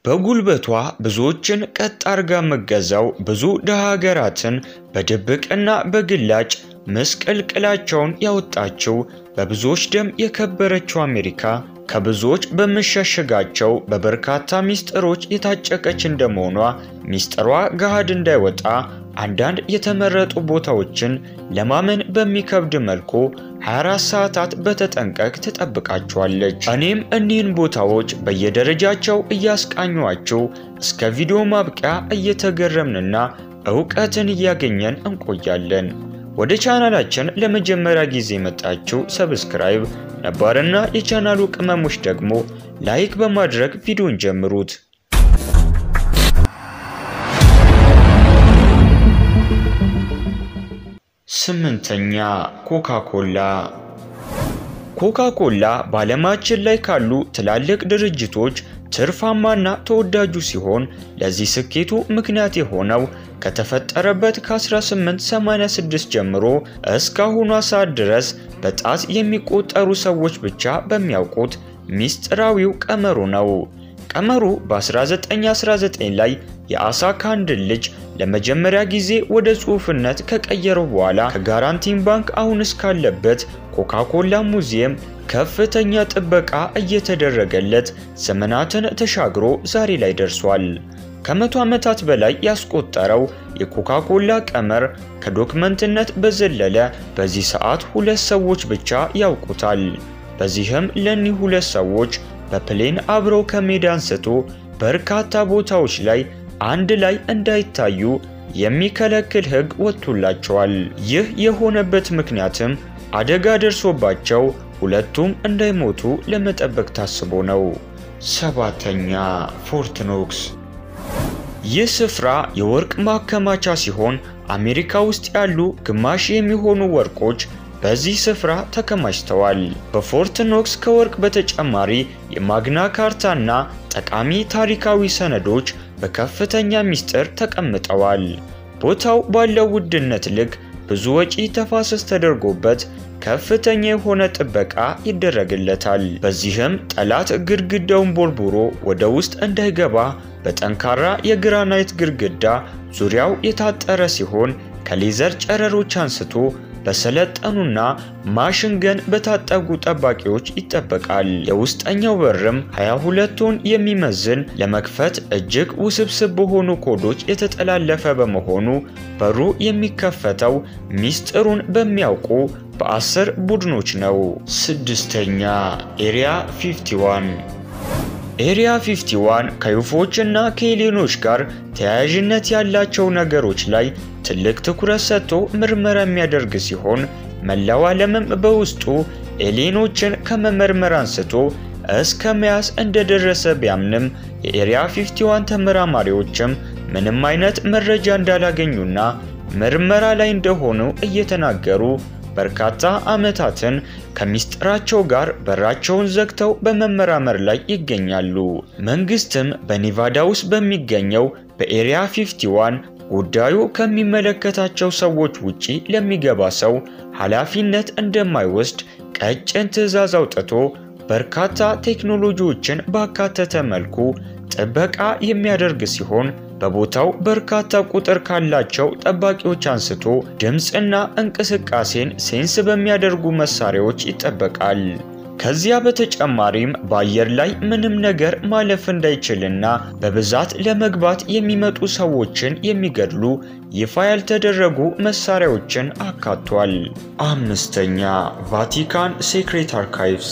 በጉልበቷ ብዙዎችን ቀጥ አርጋ መገዛው ብዙ ድሃ ሀገራትን በድብቅና በግላጭ ምስቅልቅላቸውን ያወጣችው በብዙዎች ደም የከበረችው አሜሪካ ከብዙዎች በምሸሽጋቸው በበርካታ ሚስጥሮች የታጨቀች እንደመሆኗ ሚስጥሯ ገሃድ እንዳይወጣ አንዳንድ የተመረጡ ቦታዎችን ለማመን በሚከብድ መልኩ 24 ሰዓታት በተጠንቀቅ ትጠብቃቸዋለች። እኔም እኒህን ቦታዎች በየደረጃቸው እያስቃኟችሁ እስከ ቪዲዮ ማብቂያ እየተገረምንና እውቀትን እያገኘን እንቆያለን። ወደ ቻናላችን ለመጀመሪያ ጊዜ የመጣችሁ ሰብስክራይብ፣ ነባርና የቻናሉ ቅመሞች ደግሞ ላይክ በማድረግ ቪዲዮን ጀምሩት። ስምንተኛ ኮካ ኮላ። ኮካ ኮላ በዓለማችን ላይ ካሉ ትላልቅ ድርጅቶች ትርፋማና ተወዳጁ ሲሆን ለዚህ ስኬቱ ምክንያት የሆነው ከተፈጠረበት ከ1886 ጀምሮ እስካሁኗ ሰዓት ድረስ በጣት የሚቆጠሩ ሰዎች ብቻ በሚያውቁት ሚስጥራዊው ቀመሩ ነው። ቀመሩ በ1919 ላይ የአሳ ካንድን ልጅ ለመጀመሪያ ጊዜ ወደ ጽሑፍነት ከቀየረው በኋላ ከጋራንቲን ባንክ አሁን እስካለበት ኮካ ኮላ ሙዚየም ከፍተኛ ጥበቃ እየተደረገለት ዘመናትን ተሻግሮ ዛሬ ላይ ደርሷል። ከመቶ ዓመታት በላይ ያስቆጠረው የኮካ ኮላ ቀመር ከዶክመንትነት በዘለለ በዚህ ሰዓት ሁለት ሰዎች ብቻ ያውቁታል። በዚህም ለኒህ ሁለት ሰዎች በፕሌን አብረው ከሜዳ አንስቶ በርካታ ቦታዎች ላይ አንድ ላይ እንዳይታዩ የሚከለክል ሕግ ወጥቶላቸዋል። ይህ የሆነበት ምክንያትም አደጋ ደርሶባቸው ሁለቱም እንዳይሞቱ ለመጠበቅ ታስቦ ነው። ሰባተኛ ፎርት ኖክስ። ይህ ስፍራ የወርቅ ማከማቻ ሲሆን አሜሪካ ውስጥ ያሉ ግማሽ የሚሆኑ ወርቆች በዚህ ስፍራ ተከማችተዋል። በፎርት ኖክስ ከወርቅ በተጨማሪ የማግና ካርታና ጠቃሚ ታሪካዊ ሰነዶች በከፍተኛ ሚስጥር ተቀምጠዋል። ቦታው ባለው ውድነት ልክ ብዙ ወጪ ተፋሰስ ተደርጎበት ከፍተኛ የሆነ ጥበቃ ይደረግለታል። በዚህም ጠላት ግድግዳውን ቦርቡሮ ወደ ውስጥ እንዳይገባ በጠንካራ የግራናይት ግድግዳ ዙሪያው የታጠረ ሲሆን ከሌዘር ጨረሮች አንስቶ በሰለጠኑና ማሽን ገን በታጠቁ ጠባቂዎች ይጠበቃል። የውስጠኛው በርም 22 ቶን የሚመዝን ለመክፈት እጅግ ውስብስብ በሆኑ ኮዶች የተጠላለፈ በመሆኑ በሩ የሚከፈተው ሚስጥሩን በሚያውቁ በአስር ቡድኖች ነው። ስድስተኛ ኤሪያ 51 ኤሪያ 51 ከዩፎች እና ከኤሊኖች ጋር ተያያዥነት ያላቸው ነገሮች ላይ ትልቅ ትኩረት ሰጥቶ ምርመራ የሚያደርግ ሲሆን መላው ዓለምም በውስጡ ኤሊኖችን ከመመርመር አንስቶ እስከ መያዝ እንደደረሰ ቢያምንም የኤሪያ 51 ተመራማሪዎችም ምንም አይነት መረጃ እንዳላገኙና ምርመራ ላይ እንደሆኑ እየተናገሩ በርካታ ዓመታትን ከሚስጥራቸው ጋር በራቸውን ዘግተው በመመራመር ላይ ይገኛሉ። መንግስትም በኔቫዳ ውስጥ በሚገኘው በኤሪያ 51 ጉዳዩ ከሚመለከታቸው ሰዎች ውጪ ለሚገባ ሰው ኃላፊነት እንደማይወስድ ቀጭን ትዕዛዝ አውጥቶ በርካታ ቴክኖሎጂዎችን ባካተተ መልኩ ጥበቃ የሚያደርግ ሲሆን በቦታው በርካታ ቁጥር ካላቸው ጠባቂዎች አንስቶ ድምፅና እንቅስቃሴን ሴንስ በሚያደርጉ መሳሪያዎች ይጠበቃል። ከዚያ በተጨማሪም በአየር ላይ ምንም ነገር ማለፍ እንዳይችልና በብዛት ለመግባት የሚመጡ ሰዎችን የሚገድሉ ይፋ ያልተደረጉ መሳሪያዎችን አካቷል። አምስተኛ ቫቲካን ሴክሬት አርካይቭስ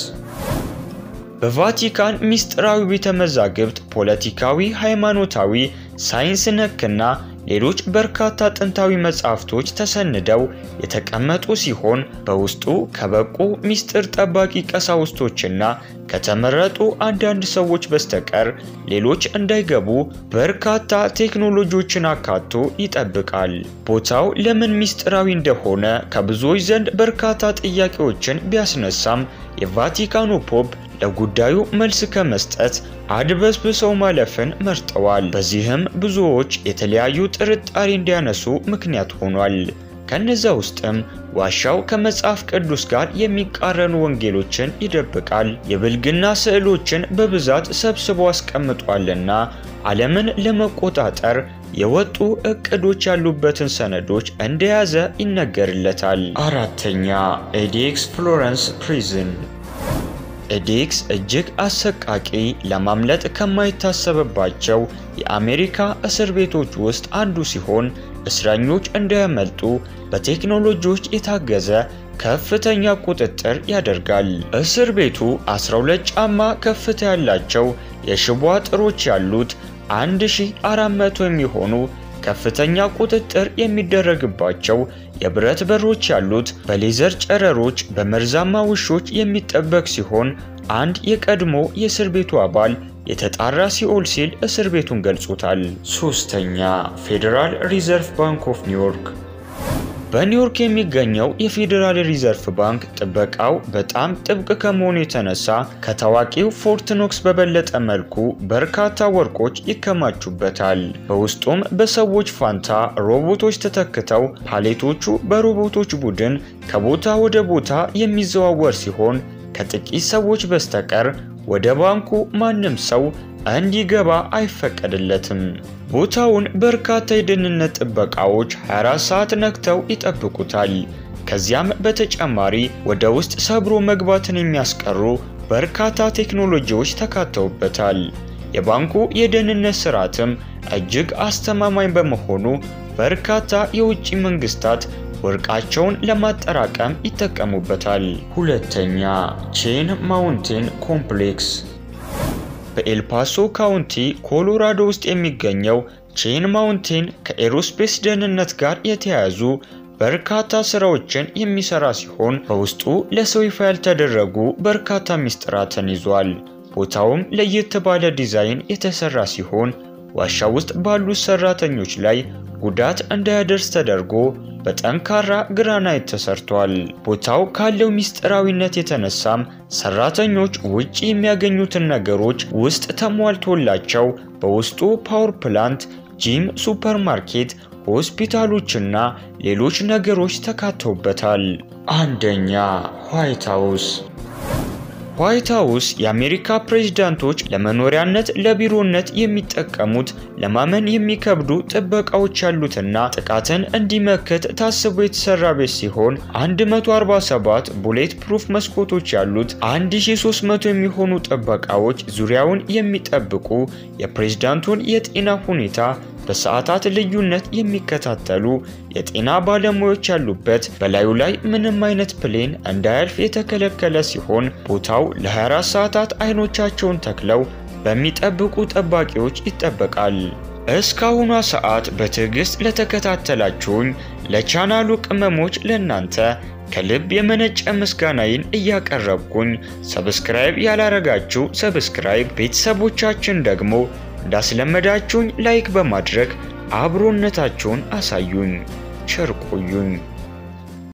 በቫቲካን ሚስጥራዊ ቤተ መዛግብት ፖለቲካዊ፣ ሃይማኖታዊ፣ ሳይንስ ነክና ሌሎች በርካታ ጥንታዊ መጻሕፍቶች ተሰንደው የተቀመጡ ሲሆን በውስጡ ከበቁ ሚስጥር ጠባቂ ቀሳውስቶችና ከተመረጡ አንዳንድ ሰዎች በስተቀር ሌሎች እንዳይገቡ በርካታ ቴክኖሎጂዎችን አካቶ ይጠብቃል። ቦታው ለምን ሚስጥራዊ እንደሆነ ከብዙዎች ዘንድ በርካታ ጥያቄዎችን ቢያስነሳም የቫቲካኑ ፖፕ ለጉዳዩ መልስ ከመስጠት አድበስብሰው ማለፍን መርጠዋል። በዚህም ብዙዎች የተለያዩ ጥርጣሬ እንዲያነሱ ምክንያት ሆኗል። ከነዛ ውስጥም ዋሻው ከመጽሐፍ ቅዱስ ጋር የሚቃረኑ ወንጌሎችን ይደብቃል፣ የብልግና ስዕሎችን በብዛት ሰብስቦ አስቀምጧልና ዓለምን ለመቆጣጠር የወጡ እቅዶች ያሉበትን ሰነዶች እንደያዘ ይነገርለታል። አራተኛ ኤዲክስ ፍሎረንስ ፕሪዝን ኤዲክስ እጅግ አሰቃቂ ለማምለጥ ከማይታሰብባቸው የአሜሪካ እስር ቤቶች ውስጥ አንዱ ሲሆን እስረኞች እንዳያመልጡ በቴክኖሎጂዎች የታገዘ ከፍተኛ ቁጥጥር ያደርጋል። እስር ቤቱ 12 ጫማ ከፍታ ያላቸው የሽቦ አጥሮች ያሉት 1400 የሚሆኑ ከፍተኛ ቁጥጥር የሚደረግባቸው የብረት በሮች ያሉት በሌዘር ጨረሮች በመርዛማ ውሾች የሚጠበቅ ሲሆን አንድ የቀድሞ የእስር ቤቱ አባል የተጣራ ሲኦል ሲል እስር ቤቱን ገልጾታል። ሶስተኛ ፌዴራል ሪዘርቭ ባንክ ኦፍ ኒውዮርክ በኒውዮርክ የሚገኘው የፌዴራል ሪዘርቭ ባንክ ጥበቃው በጣም ጥብቅ ከመሆኑ የተነሳ ከታዋቂው ፎርት ኖክስ በበለጠ መልኩ በርካታ ወርቆች ይከማቹበታል። በውስጡም በሰዎች ፋንታ ሮቦቶች ተተክተው ፓሌቶቹ በሮቦቶች ቡድን ከቦታ ወደ ቦታ የሚዘዋወር ሲሆን ከጥቂት ሰዎች በስተቀር ወደ ባንኩ ማንም ሰው እንዲገባ አይፈቀድለትም። ቦታውን በርካታ የደህንነት ጥበቃዎች 24 ሰዓት ነክተው ይጠብቁታል። ከዚያም በተጨማሪ ወደ ውስጥ ሰብሮ መግባትን የሚያስቀሩ በርካታ ቴክኖሎጂዎች ተካተውበታል። የባንኩ የደህንነት ስርዓትም እጅግ አስተማማኝ በመሆኑ በርካታ የውጭ መንግስታት ወርቃቸውን ለማጠራቀም ይጠቀሙበታል። ሁለተኛ ቼን ማውንቴን ኮምፕሌክስ በኤልፓሶ ካውንቲ ኮሎራዶ ውስጥ የሚገኘው ቼን ማውንቴን ከኤሮስፔስ ደህንነት ጋር የተያያዙ በርካታ ስራዎችን የሚሰራ ሲሆን በውስጡ ለሰው ይፋ ያልተደረጉ በርካታ ሚስጥራትን ይዟል። ቦታውም ለየት ባለ ዲዛይን የተሰራ ሲሆን ዋሻ ውስጥ ባሉት ሰራተኞች ላይ ጉዳት እንዳያደርስ ተደርጎ በጠንካራ ግራናይት ተሰርቷል። ቦታው ካለው ሚስጥራዊነት የተነሳም ሰራተኞች ውጭ የሚያገኙትን ነገሮች ውስጥ ተሟልቶላቸው በውስጡ ፓወር ፕላንት፣ ጂም፣ ሱፐርማርኬት፣ ሆስፒታሎችና ሌሎች ነገሮች ተካተውበታል። አንደኛ ዋይት ሃውስ ዋይት ሃውስ የአሜሪካ ፕሬዝዳንቶች ለመኖሪያነት፣ ለቢሮነት የሚጠቀሙት ለማመን የሚከብዱ ጥበቃዎች ያሉትና ጥቃትን እንዲመክት ታስቦ የተሰራ ቤት ሲሆን 147 ቡሌት ፕሩፍ መስኮቶች ያሉት 1300 የሚሆኑ ጥበቃዎች ዙሪያውን የሚጠብቁ የፕሬዝዳንቱን የጤና ሁኔታ በሰዓታት ልዩነት የሚከታተሉ የጤና ባለሙያዎች ያሉበት በላዩ ላይ ምንም አይነት ፕሌን እንዳያልፍ የተከለከለ ሲሆን ቦታው ለ24 ሰዓታት አይኖቻቸውን ተክለው በሚጠብቁ ጠባቂዎች ይጠበቃል። እስካሁኗ ሰዓት በትዕግስት ለተከታተላችሁኝ ለቻናሉ ቅመሞች ለእናንተ ከልብ የመነጨ ምስጋናዬን እያቀረብኩኝ ሰብስክራይብ ያላረጋችሁ ሰብስክራይብ፣ ቤተሰቦቻችን ደግሞ እንዳስለመዳችሁኝ ላይክ በማድረግ አብሮነታችሁን አሳዩኝ። ቸር ቆዩኝ።